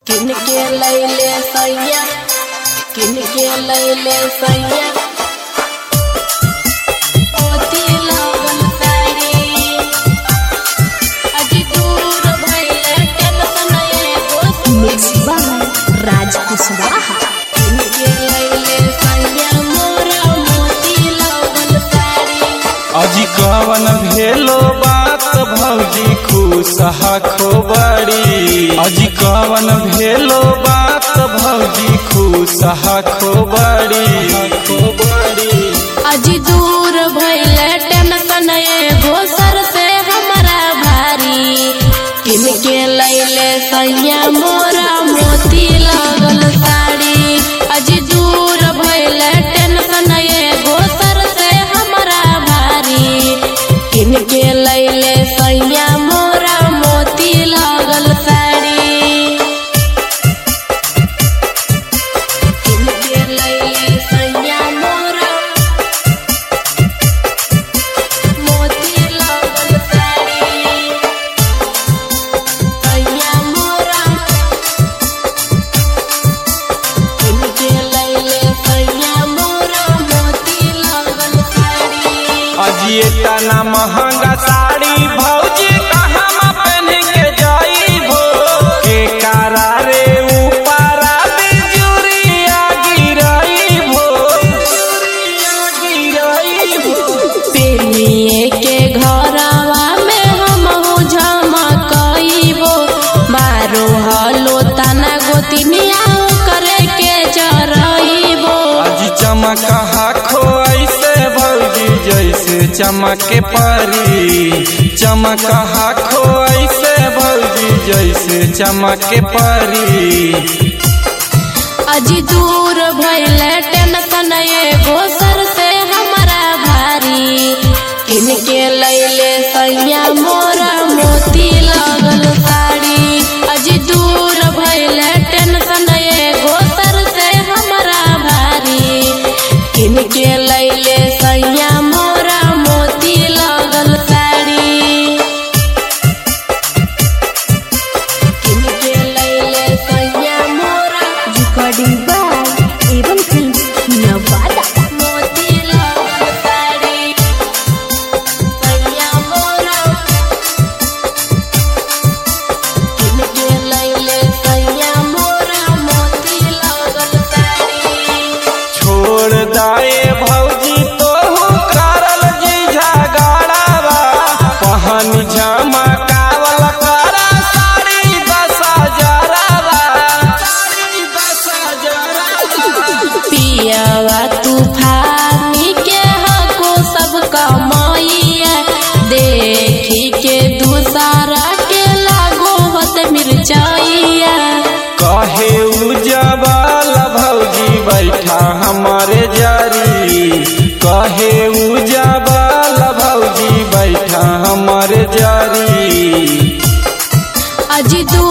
किन के लैले सैया किन के लैले सैया मोती लागल साड़ी अजी दूर भइले टेंशन एगो मिक्स बाय राज कुशवाहा किन के लैले सैया मोरा मोती लागल साड़ी अजी कवन भेलो बात भौजी खुशहा खोबड़ी अजी कवन भेलो बात भौजी खुशहा खोबड़ी खोबड़ी अजी दूर भइले टेंशन एगो सर से हमरा भारी किन के लैले सैया मोरा मोती लागल साड़ी अजी दूर भइले टेंशन एगो सर से हमरा भारी किन के लैले सैया मोरा मोती लागल साड़ी किन के लैले सैया मोरा मोती लागल साड़ी सैया मोरा किनके लैले सैया मोरा मोती लागल साड़ी अजी इतना महंगा साड़ी भौजी कहाँ पहन के जाइबो के कारा रे ऊपरा बिजुरिया गिराइबो गिराइबो पेनिए के घरवा में हमहु झमकइबो मारो हलो तना गोतिनिया करे के जरइबो आज चमक हाखो ऐसे भौजी जैसे चमक परी चमक हाखो ऐसे भौजी जैसे चमक परी अजी दूर भइले टेंशन एगो सर से हमरा भारी किनके लैले सैया मोरा मोती लागल साड़ी अजी दूर भइले टेंशन एगो सर से हमरा भारी किनके लैले सैया मोरा मोती लागल साड़ी किनके लैले सैया मोरा रिकॉर्डिंग बाय एवं फिल्म नवादा मोती लागल साड़ी सैया मोरा किनके लैले सैया मोरा मोती लागल साड़ी छोड़ दाए भौजी तो करल जी झगड़ावा पहन झमकावल करा साड़ी दस हजारवा साड़ी दस हजारवा पियावा तूफानी के हको सब कमाइया देखी के दूसरा के लागो होत मिर्चाइया कहे उजबल भौजी बैठा हमारे जारी कहे उजबल भौजी बैठा हमारे जारी अजी दू